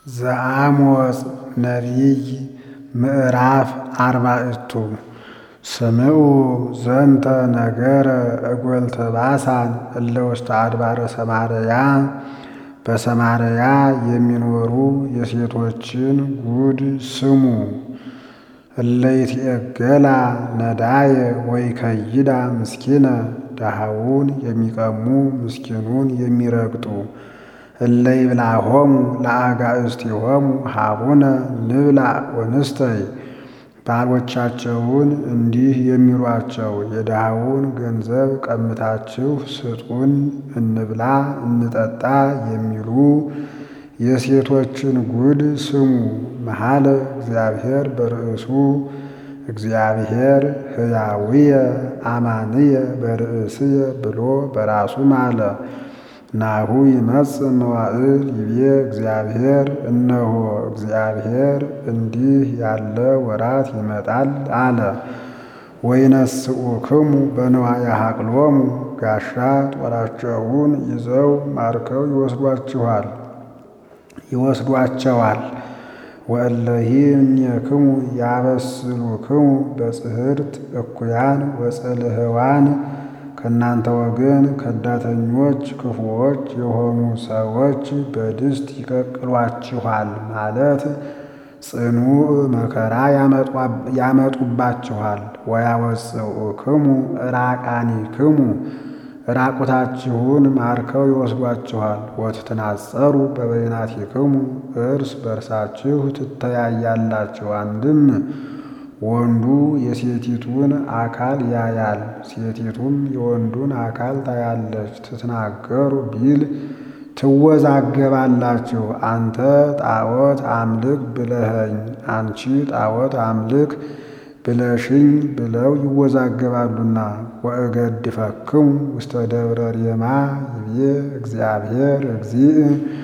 ዘአሞጽ ነቢይ ምዕራፍ አርባዕቱ ስምዑ ዘንተ ነገረ እጐልተ ባሳን እለ ውስተ አድባረ ሰማርያ በሰማርያ የሚኖሩ የሴቶችን ጉድ ስሙ። እለ ይትዔገላ ነዳየ ወይከይዳ ምስኪነ ድሃውን የሚቀሙ ምስኪኑን የሚረግጡ እለ ይብልዖሙ ለአጋእዝቲሆሙ ሀቡነ ንብላዕ ወንስተይ ባሎቻቸውን እንዲህ የሚሏቸው የድሃውን ገንዘብ ቀምታችሁ ስጡን እንብላ እንጠጣ የሚሉ የሴቶችን ጉድ ስሙ። መሐለ እግዚአብሔር በርእሱ እግዚአብሔር ሕያውየ አማንየ በርእስየ ብሎ በራሱ ማለ። ናሁ ይመጽእ መዋዕል ይቤ እግዚአብሔር እነሆ እግዚአብሔር እንዲህ ያለ ወራት ይመጣል አለ። ወይነስኡክሙ በንዋየ ሐቅሎሙ ጋሻ ጦራቸውን ይዘው ማርከው ይወስዷችኋል ይወስዷቸዋል። ወእለሂ እምኔክሙ ያበስሉክሙ በጽሕርት እኩያን ወጽልህዋን ከእናንተ ወገን ከዳተኞች ክፉዎች የሆኑ ሰዎች በድስት ይቀቅሏችኋል ማለት ጽኑዕ መከራ ያመጡባችኋል። ወያወፅኡክሙ ዕራቃኒክሙ ራቁታችሁን ማርከው ይወስዷችኋል። ወትትናጸሩ በበይናቲክሙ እርስ በርሳችሁ ትተያያላችሁ። አንድም ወንዱ የሴቲቱን አካል ያያል፣ ሴቲቱም የወንዱን አካል ታያለች። ትትናገሩ ቢል ትወዛገባላችሁ። አንተ ጣዖት አምልክ ብለኸኝ፣ አንቺ ጣዖት አምልክ ብለሽኝ ብለው ይወዛገባሉና። ወእገድፈክሙ ውስተ ደብረ ሬማ ይቤ እግዚአብሔር እግዚእ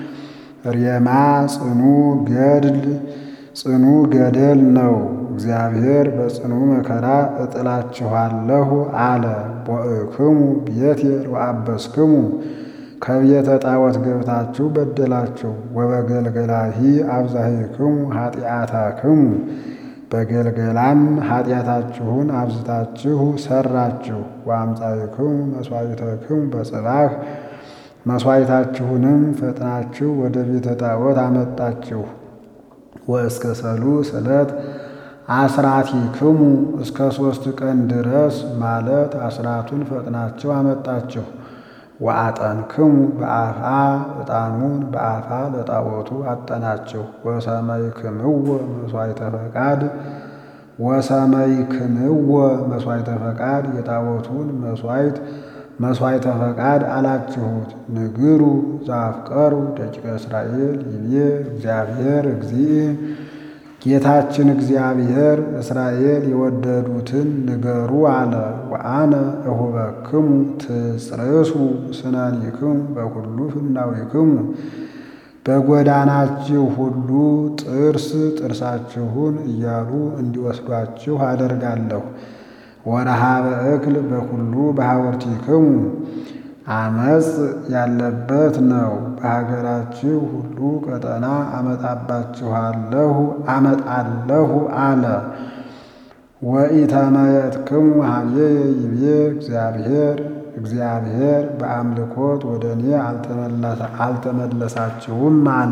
ሬማ ጽኑ ገድል ጽኑ ገደል ነው። እግዚአብሔር በጽኑ መከራ እጥላችኋለሁ አለ። ቦእክሙ ቤቴል ወአበስክሙ ከቤተ ጣዖት ገብታችሁ በደላችሁ። ወበገልገላሂ አብዛሂክሙ ኃጢአታክሙ በገልገላም ኃጢአታችሁን አብዝታችሁ ሰራችሁ። ወአምጻእክሙ መሥዋዕተክሙ በጽባሕ መሥዋዕታችሁንም ፈጥናችሁ ወደ ቤተ ጣዖት አመጣችሁ። ወእስከ ሰሉስ ዕለት አስራቲክሙ እስከ ሦስት ቀን ድረስ ማለት አስራቱን ፈጥናችሁ አመጣችሁ። ወአጠንክሙ በአፋ ዕጣኑን በአፋ ለጣዖቱ አጠናችሁ። ወሰመይክምዎ መሥዋዕተ ፈቃድ ወሰመይክምዎ መሥዋዕተ ፈቃድ የጣዖቱን መሥዋዕት መሥዋዕተ ፈቃድ አላችሁት። ንግሩ ዘአፍቀሩ ደቂቀ እስራኤል ይቤ እግዚአብሔር እግዚእ ጌታችን እግዚአብሔር እስራኤል የወደዱትን ንገሩ አለ። ወአነ እሁበክሙ ትጽርሱ ስነኒክሙ በኩሉ ፍናዊክሙ በጎዳናችሁ ሁሉ ጥርስ ጥርሳችሁን እያሉ እንዲወስዷችሁ አደርጋለሁ። ወረሃበ እክል በኩሉ በሐወርቲክሙ አመፅ ያለበት ነው። በሀገራችሁ ሁሉ ቀጠና አመጣባችኋለሁ አመጣለሁ አለ። ወኢተመየጥክሙ ኀቤየ ይቤ እግዚአብሔር እግዚአብሔር በአምልኮት ወደ እኔ አልተመለሳችሁም አለ።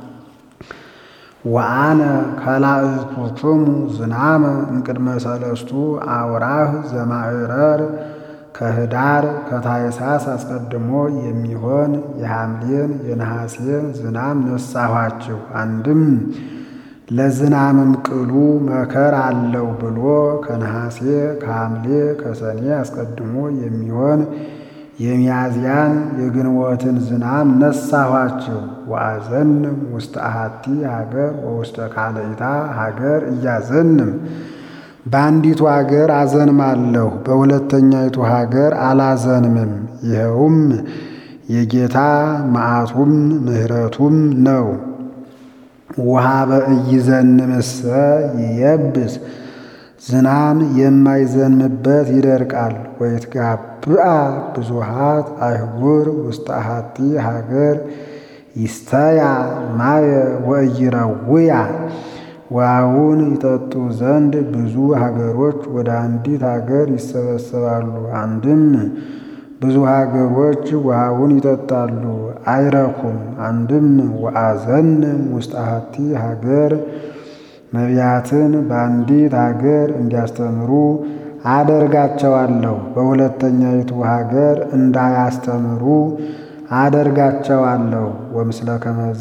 ወአነ ከላእኩክሙ ዝናመ እምቅድመ ሰለስቱ አውራህ ዘማዕረር ከህዳር ከታኅሳስ አስቀድሞ የሚሆን የሐምሌን የነሐሴን ዝናም ነሳኋችሁ። አንድም ለዝናምም ቅሉ መከር አለው ብሎ ከነሐሴ ከሐምሌ ከሰኔ አስቀድሞ የሚሆን የሚያዝያን የግንቦትን ዝናም ነሳኋችሁ። ወአዘንም ውስተ አሐቲ ሀገር ወውስተ ካልእታ ሀገር እያዘንም በአንዲቱ ሀገር አዘንማለሁ፣ በሁለተኛይቱ ሀገር አላዘንምም። ይኸውም የጌታ መዓቱም ምሕረቱም ነው። ውሃ በኢይዘንምሰ ይየብስ ዝናም የማይዘንምበት ይደርቃል። ወይትጋብአ ብዙሃት አይሁር ውስተ አሐቲ ሀገር ይስተያ ማየ ወኢይረውያ ውሃውን ይጠጡ ዘንድ ብዙ ሀገሮች ወደ አንዲት ሀገር ይሰበሰባሉ። አንድም ብዙ ሀገሮች ውሃውን ይጠጣሉ አይረኩም። አንድም ወአዘን ውስጥ አሐቲ ሀገር ነቢያትን በአንዲት ሀገር እንዲያስተምሩ አደርጋቸዋለሁ። በሁለተኛይቱ ሀገር እንዳያስተምሩ አደርጋቸዋለሁ። ወምስለ ከመዝ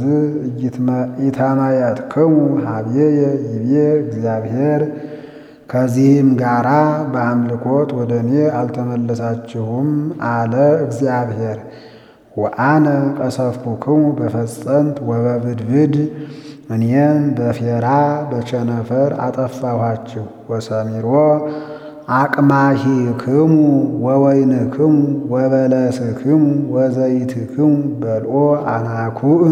ኢተመየጥክሙ ሀብዬ ይቤ እግዚአብሔር ከዚህም ጋራ በአምልኮት ወደ እኔ አልተመለሳችሁም አለ እግዚአብሔር። ወአነ ቀሰፍኩክሙ በፈጸንት ወበብድብድ እኔም በፌራ በቸነፈር አጠፋኋችሁ። ወሰሚሮ አቅማሂክሙ ወወይንክሙ ወበለስክሙ ወዘይትክሙ በልኦ አናኩዕ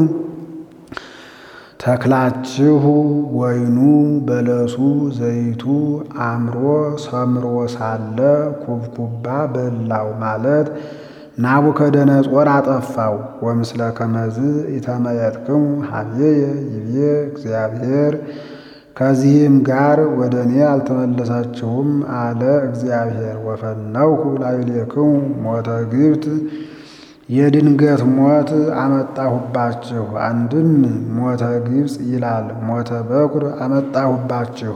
ተክላችሁ ወይኑ በለሱ ዘይቱ አምሮ ሰምሮ ሳለ ኩብኩባ በላው ማለት ናቡከደነጾር አጠፋው። ወምስለ ከመዝ ኢተመየጥክሙ ሀብዬ ይቤ እግዚአብሔር ከዚህም ጋር ወደ እኔ አልተመለሳችሁም አለ እግዚአብሔር። ወፈነውኩ ላዕሌክሙ ሞተ ግብት የድንገት ሞት አመጣሁባችሁ። አንድም ሞተ ግብፅ ይላል፣ ሞተ በኩር አመጣሁባችሁ።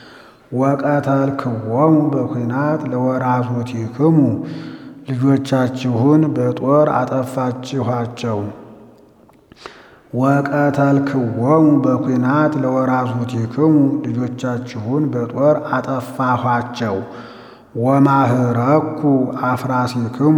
ወቀተልክዎሙ በኩናት ለወራዙቲክሙ ልጆቻችሁን በጦር አጠፋችኋቸው። ወቀተልክዎሙ በኩናት ለወራዙቲክሙ ልጆቻችሁን በጦር አጠፋኋቸው። ወማህረኩ አፍራሲክሙ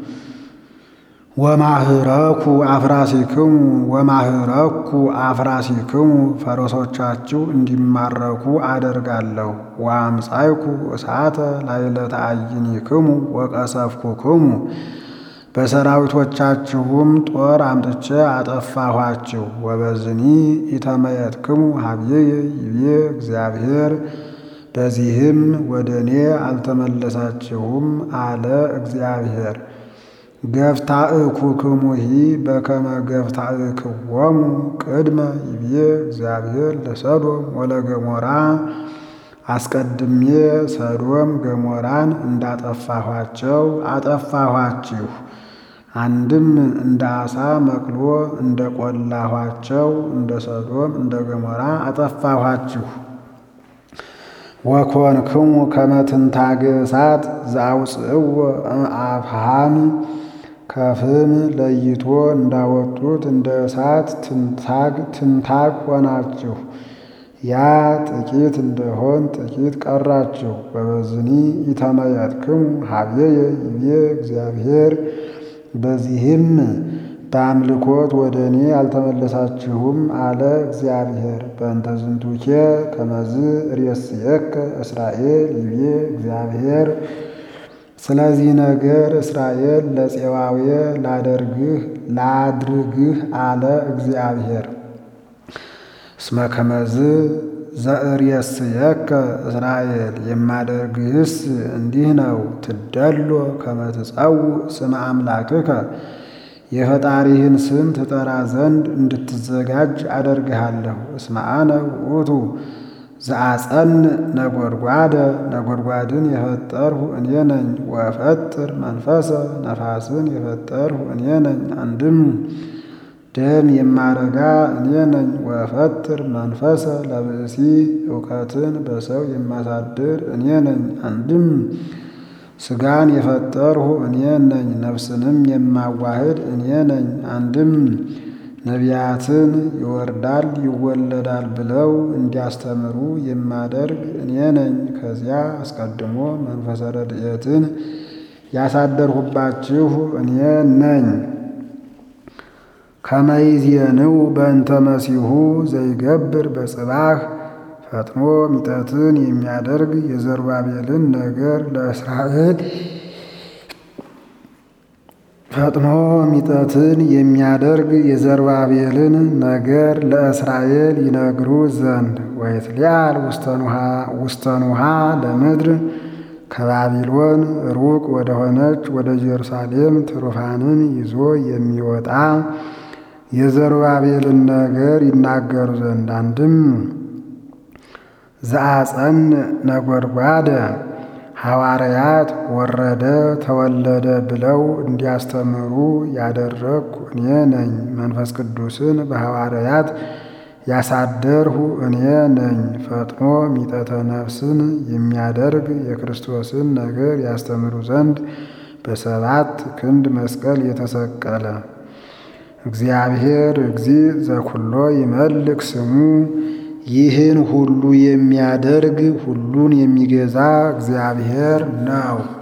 ወማህረኩ አፍራሲክሙ ወማህረኩ አፍራሲክሙ ፈረሶቻችሁ እንዲማረኩ አደርጋለሁ። ወአምጻይኩ እሳተ ላዕለ ተአይኒክሙ ወቀሰፍኩክሙ በሰራዊቶቻችሁም ጦር አምጥቼ አጠፋኋችሁ። ወበዝኒ ኢተመየጥክሙ ሀብዬ ይቤ እግዚአብሔር በዚህም ወደ እኔ አልተመለሳችሁም አለ እግዚአብሔር። ገፍታእኩክሙሂ በከመ ገፍታእክዎሙ ቅድመ ይቤ እግዚአብሔር ለሰዶም ወለገሞራ አስቀድሜ ሰዶም ገሞራን እንዳጠፋኋቸው አጠፋኋችሁ። አንድም እንደ ዓሣ መቅሎ እንደ ቆላኋቸው እንደ ሰዶም እንደ ገሞራ አጠፋኋችሁ። ወኮንክሙ ከመ ትንታገ እሳት ዘአውፅእዎ እምአፍሃም ከፍም ለይቶ እንዳወጡት እንደ እሳት ትንታግ ትንታግ ሆናችሁ። ያ ጥቂት እንደሆን ጥቂት ቀራችሁ። በበዝኒ ኢተመየጥክሙ ሀብዬ ይቤ እግዚአብሔር በዚህም በአምልኮት ወደ እኔ አልተመለሳችሁም አለ እግዚአብሔር። በእንተ ዝንቱኬ ከመዝ ርእስየከ እስራኤል ይቤ እግዚአብሔር ስለዚህ ነገር እስራኤል ለፄዋዌ ላደርግህ ላድርግህ አለ እግዚአብሔር። እስመ ከመዝ ዘርእየስየከ እስራኤል የማደርግህስ እንዲህ ነው። ትደሎ ከመ ትጸውዕ ስመ አምላክከ የፈጣሪህን ስም ትጠራ ዘንድ እንድትዘጋጅ አደርግሃለሁ። እስመ አነ ውእቱ ዘአጸን ነጎድጓደ ነጎድጓድን የፈጠርሁ እኔ ነኝ። ወፈጥር መንፈሰ ነፋስን የፈጠርሁ እኔ ነኝ። አንድም ደም የማረጋ እኔ ነኝ። ወፈጥር መንፈሰ ለብእሲ እውቀትን በሰው የማሳድር እኔ ነኝ። አንድም ሥጋን የፈጠርሁ እኔ ነኝ። ነፍስንም የማዋህድ እኔ ነኝ። አንድም ነቢያትን ይወርዳል ይወለዳል ብለው እንዲያስተምሩ የማደርግ እኔ ነኝ። ከዚያ አስቀድሞ መንፈሰ ረድኤትን ያሳደርሁባችሁ እኔ ነኝ። ከመይዜንው በእንተ መሲሁ ዘይገብር በጽባህ ፈጥኖ ሚጠትን የሚያደርግ የዘሩባቤልን ነገር ለእስራኤል ፈጥኖ ሚጠትን የሚያደርግ የዘሩባቤልን ነገር ለእስራኤል ይነግሩ ዘንድ ወይትሊአል ውስተኑሃ ለምድር ከባቢሎን ሩቅ ወደሆነች ወደ ኢየሩሳሌም ትሩፋንን ይዞ የሚወጣ የዘሩባቤልን ነገር ይናገሩ ዘንድ አንድም ዘአጸን ነጎድጓደ ሐዋርያት ወረደ ተወለደ ብለው እንዲያስተምሩ ያደረግኩ እኔ ነኝ። መንፈስ ቅዱስን በሐዋርያት ያሳደርሁ እኔ ነኝ። ፈጥኖ ሚጠተ ነፍስን የሚያደርግ የክርስቶስን ነገር ያስተምሩ ዘንድ በሰባት ክንድ መስቀል የተሰቀለ እግዚአብሔር እግዚእ ዘኩሎ ይመልክ ስሙ ይህን ሁሉ የሚያደርግ ሁሉን የሚገዛ እግዚአብሔር ነው።